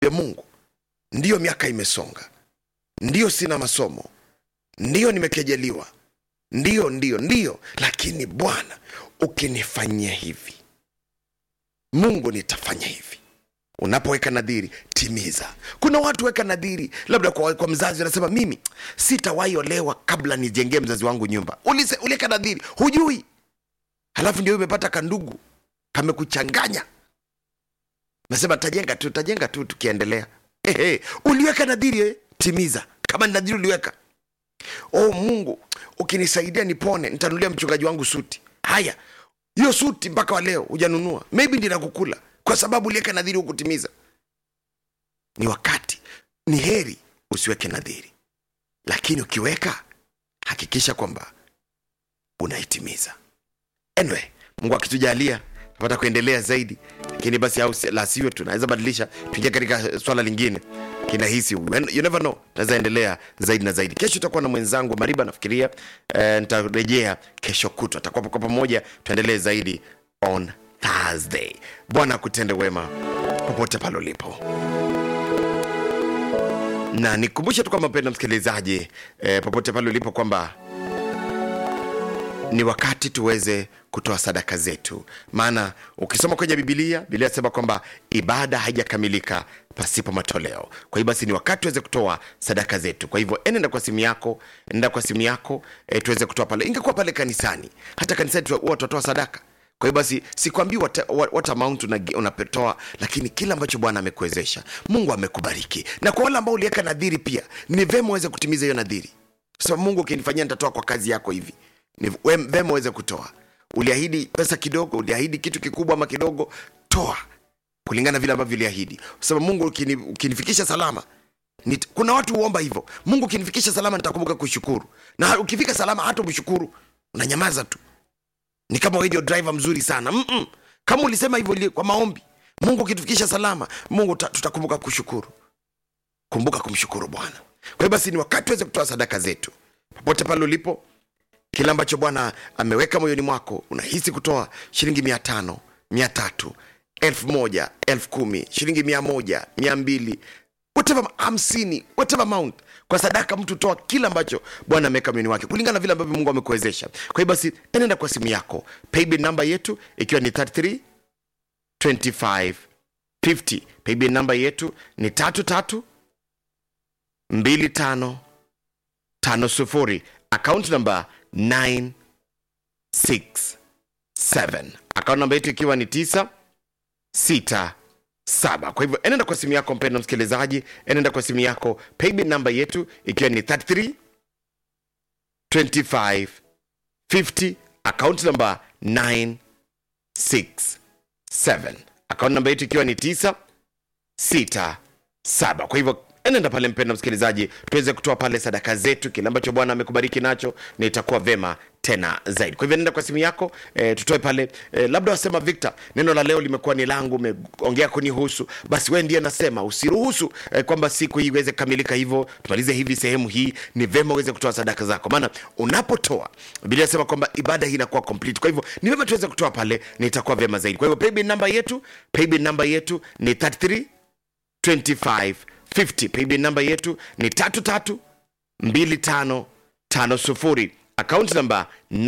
ya mungu ndiyo miaka imesonga ndiyo sina masomo ndiyo nimekejeliwa ndiyo ndiyo ndiyo lakini bwana ukinifanyia hivi mungu nitafanya hivi unapoweka nadhiri timiza kuna watu weka nadhiri labda kwa, kwa mzazi anasema mimi sitawahi olewa kabla nijengee mzazi wangu nyumba Ulise, uliweka nadhiri hujui halafu ndio umepata kandugu kamekuchanganya nasema tajenga tu tajenga tu tukiendelea Ehe, uliweka nadhiri eh? timiza kama ni nadhiri uliweka oh mungu ukinisaidia nipone nitanulia mchungaji wangu suti haya hiyo suti mpaka wa leo hujanunua maybe ndi nakukula kwa sababu uliweka nadhiri hukutimiza ni wakati ni heri usiweke nadhiri lakini ukiweka hakikisha kwamba unaitimiza anyway mungu akitujalia tapata kuendelea zaidi lakini basi au la sivyo tunaweza badilisha tuingia katika swala lingine kinahisi you never know naweza endelea zaidi na zaidi kesho utakuwa na mwenzangu mariba nafikiria eh, nitarejea kesho kutwa atakuwa kwa pamoja tuendelee zaidi on thursday bwana akutende wema popote pale ulipo na nikumbushe tu kwamba mpenda msikilizaji eh, popote pale ulipo kwamba ni wakati tuweze kutoa sadaka zetu maana ukisoma kwenye bibilia bibilia inasema kwamba ibada haijakamilika pasipo matoleo kwa hiyo basi ni wakati tuweze kutoa sadaka zetu kwa hivyo enenda kwa simu yako nenda kwa simu yako e, tuweze kutoa pale ingekuwa pale kanisani hata kanisani tu- huwa tutatoa sadaka kwa hiyo basi sikwambii what, what, what amount una- unapetoa lakini kile ambacho bwana amekuwezesha mungu amekubariki na kwa wale ambao uliweka nadhiri pia ni vema uweze kutimiza hiyo nadhiri kwa sababu mungu ukinifanyia nitatoa kwa kazi yako hivi ni we- vema uweze kutoa uliahidi pesa kidogo uliahidi kitu kikubwa ama kidogo toa kulingana vile ambavyo uliahidi kwa sababu mungu ukini, ukinifikisha salama nit, kuna watu huomba hivyo mungu ukinifikisha salama nitakumbuka kushukuru na ukifika salama hata umshukuru unanyamaza tu ni kama wewe ndio driver mzuri sana Mm-mm. kama ulisema hivyo li- kwa maombi mungu ukitufikisha salama mungu ta- tutakumbuka kushukuru kumbuka kumshukuru bwana kwa hiyo basi ni wakati tuweze kutoa sadaka zetu popote pale ulipo kile ambacho bwana ameweka moyoni mwako unahisi kutoa shilingi mia tano mia tatu elfu moja elfu kumi shilingi mia moja mia mbili whatever hamsini whatever amount kwa sadaka mtu toa kile ambacho bwana ameweka moyoni wake kulingana na vile ambavyo mungu amekuwezesha kwa hiyo basi enenda kwa simu yako paybill namba yetu ikiwa ni 33 25 50 paybill namba yetu ni tatu tatu mbili tano tano sufuri account namba 967 account namba yetu ikiwa ni 9 6 saba kwa hivyo enenda kwa simu yako mpendo msikilizaji enenda kwa simu yako paybill namba yetu ikiwa ni 33 25 50 account namba 967 account namba yetu ikiwa ni 9 sita saba kwa hivyo enenda pale mpenda msikilizaji tuweze kutoa pale sadaka zetu kile ambacho bwana amekubariki nacho na itakuwa vema tena zaidi kwa hivyo nenda kwa simu yako e, tutoe pale e, labda wasema victor neno la leo limekuwa ni langu umeongea kunihusu basi wee ndiye nasema usiruhusu e, kwamba siku hii iweze kukamilika hivyo tumalize hivi sehemu hii ni vema uweze kutoa sadaka zako maana unapotoa biblia inasema kwamba ibada hii inakuwa complete kwa hivyo ni vema tuweze kutoa pale na itakuwa vema zaidi kwa hivyo paybill namba yetu paybill namba yetu ni 33 2550 paybill namba yetu ni tatu tatu mbili tano tano sufuri akaunti namba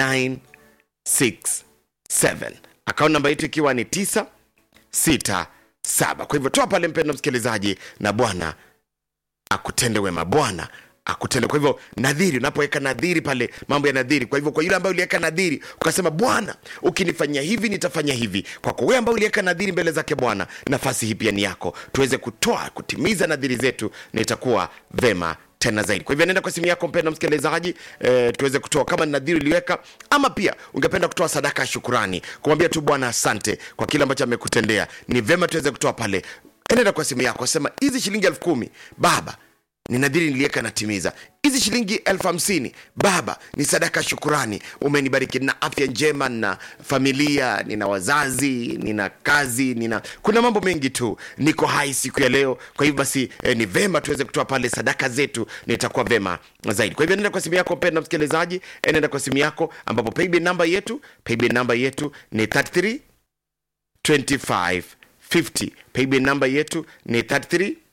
967 akaunti namba yetu ikiwa ni 967 kwa hivyo toa pale mpendo msikilizaji na bwana akutende wema bwana akutende kwa hivyo nadhiri unapoweka nadhiri pale mambo ya nadhiri kwa hivyo kwa yule ambaye uliweka nadhiri ukasema bwana ukinifanyia hivi nitafanya hivi kwako wewe ambaye uliweka nadhiri mbele zake bwana nafasi hii pia ni yako tuweze kutoa kutimiza nadhiri zetu na itakuwa vema tena zaidi kwa hivyo nenda kwa simu yako mpenda msikilizaji e, tuweze kutoa kama ni nadhiri uliweka ama pia ungependa kutoa sadaka ya shukurani kumwambia tu bwana asante kwa kile ambacho amekutendea ni vema tuweze kutoa pale enenda kwa simu yako sema hizi shilingi elfu kumi baba ni nadhiri niliweka natimiza hizi shilingi elfu hamsini baba ni sadaka ya shukurani umenibariki na afya njema na familia nina wazazi nina kazi nina kuna mambo mengi tu niko hai siku ya leo kwa hivyo basi eh, ni vema tuweze kutoa pale sadaka zetu nitakuwa vema zaidi kwa hivyo nenda kwa simu yako mpenda msikilizaji eh, nenda kwa simu yako ambapo paybill namba yetu paybill namba yetu ni 33 25 50 paybill namba yetu ni 33